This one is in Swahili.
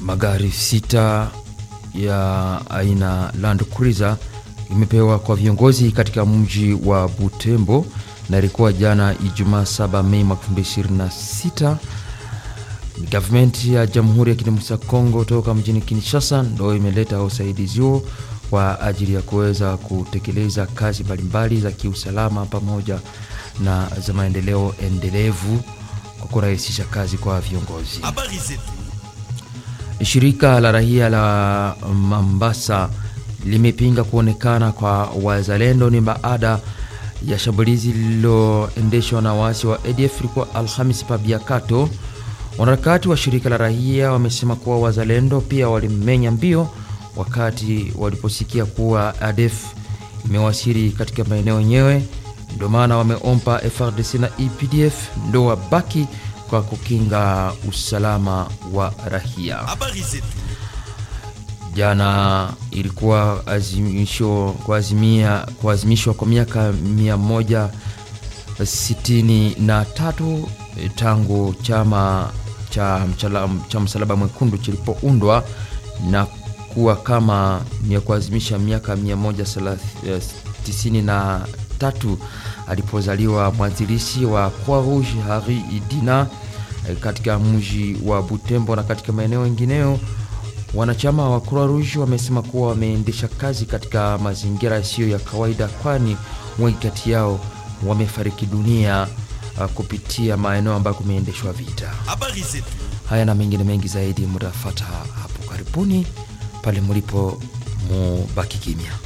magari sita ya aina Land Cruiser imepewa kwa viongozi katika mji wa Butembo na ilikuwa jana Ijumaa 7 Mei mwaka 2026. Gavumenti ya Jamhuri ya Kidemokrasia ya Kongo toka mjini Kinshasa ndo imeleta usaidizi huo kwa ajili ya kuweza kutekeleza kazi mbalimbali za kiusalama pamoja na za maendeleo endelevu kwa kurahisisha kazi kwa viongozi. Habari zetu. Shirika la raia la Mombasa limepinga kuonekana kwa wazalendo ni baada ya shambulizi lililoendeshwa na waasi wa ADF ilikuwa Alhamisi pa Biakato. Wanaharakati wa shirika la raia wamesema kuwa wazalendo pia walimenya mbio wakati waliposikia kuwa ADF imewasili katika maeneo yenyewe, ndio maana wameomba FRDC na EPDF ndo wabaki kwa kukinga usalama wa raia. Habari zetu. Jana ilikuwa azimisho kuazimia kuazimishwa kwa miaka 163 tangu chama cha, mchala, cha Msalaba Mwekundu kilipoundwa na kuwa kama ya kuazimisha miaka 193 alipozaliwa mwanzilishi wa Croix Rouge Hari Idina katika mji wa Butembo na katika maeneo mengineyo. Wanachama wa Croix Rouge wamesema kuwa wameendesha kazi katika mazingira yasiyo ya kawaida, kwani wengi kati yao wamefariki dunia uh, kupitia maeneo ambayo kumeendeshwa vita. Habari zetu. Haya na mengine mengi zaidi mutafata hapo karibuni, pale mulipo mubaki kimya.